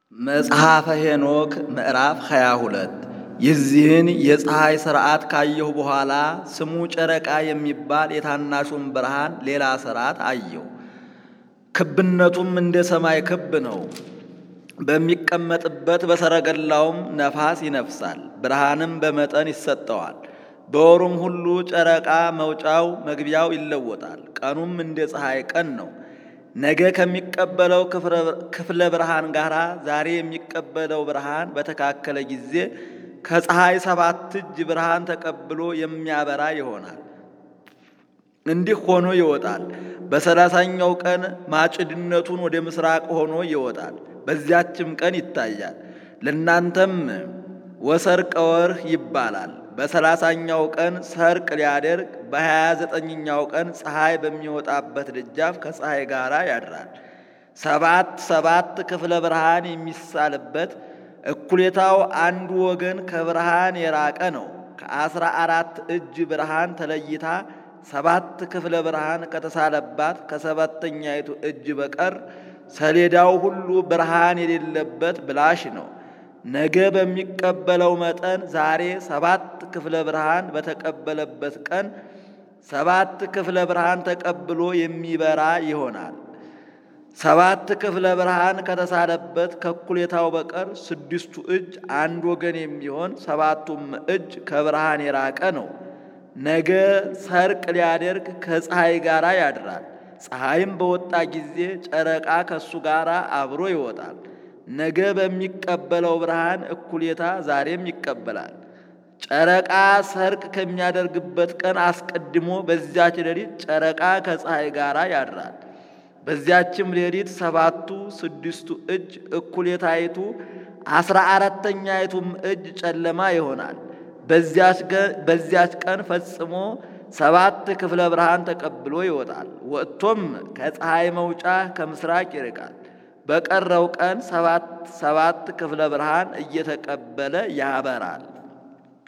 መጽሐፈ ሄኖክ ምዕራፍ 22 የዚህን የፀሐይ ሥርዓት ካየሁ በኋላ ስሙ ጨረቃ የሚባል የታናሹን ብርሃን ሌላ ሥርዓት አየሁ። ክብነቱም እንደ ሰማይ ክብ ነው። በሚቀመጥበት በሰረገላውም ነፋስ ይነፍሳል፣ ብርሃንም በመጠን ይሰጠዋል። በወሩም ሁሉ ጨረቃ መውጫው መግቢያው ይለወጣል። ቀኑም እንደ ፀሐይ ቀን ነው። ነገ ከሚቀበለው ክፍለ ብርሃን ጋር ዛሬ የሚቀበለው ብርሃን በተካከለ ጊዜ ከፀሐይ ሰባት እጅ ብርሃን ተቀብሎ የሚያበራ ይሆናል። እንዲህ ሆኖ ይወጣል። በሰላሳኛው ቀን ማጭድነቱን ወደ ምስራቅ ሆኖ ይወጣል። በዚያችም ቀን ይታያል። ለእናንተም ወሰርቀ ወርህ ይባላል። በሰላሳኛው ቀን ሰርቅ ሊያደርግ በሀያ ዘጠኝኛው ቀን ፀሐይ በሚወጣበት ደጃፍ ከፀሐይ ጋር ያድራል። ሰባት ሰባት ክፍለ ብርሃን የሚሳልበት እኩሌታው አንዱ ወገን ከብርሃን የራቀ ነው። ከአስራ አራት እጅ ብርሃን ተለይታ ሰባት ክፍለ ብርሃን ከተሳለባት ከሰባተኛይቱ እጅ በቀር ሰሌዳው ሁሉ ብርሃን የሌለበት ብላሽ ነው። ነገ በሚቀበለው መጠን ዛሬ ሰባት ክፍለ ብርሃን በተቀበለበት ቀን ሰባት ክፍለ ብርሃን ተቀብሎ የሚበራ ይሆናል። ሰባት ክፍለ ብርሃን ከተሳለበት ከኩሌታው በቀር ስድስቱ እጅ አንድ ወገን የሚሆን ሰባቱም እጅ ከብርሃን የራቀ ነው። ነገ ሰርቅ ሊያደርግ ከፀሐይ ጋር ያድራል። ፀሐይም በወጣ ጊዜ ጨረቃ ከእሱ ጋር አብሮ ይወጣል። ነገ በሚቀበለው ብርሃን እኩሌታ ዛሬም ይቀበላል። ጨረቃ ሰርቅ ከሚያደርግበት ቀን አስቀድሞ በዚያች ሌሊት ጨረቃ ከፀሐይ ጋር ያድራል። በዚያችም ሌሊት ሰባቱ ስድስቱ እጅ እኩሌታይቱ አስራ አራተኛይቱም እጅ ጨለማ ይሆናል። በዚያች ቀን ፈጽሞ ሰባት ክፍለ ብርሃን ተቀብሎ ይወጣል። ወጥቶም ከፀሐይ መውጫ ከምስራቅ ይርቃል። በቀረው ቀን ሰባት ሰባት ክፍለ ብርሃን እየተቀበለ ያበራል።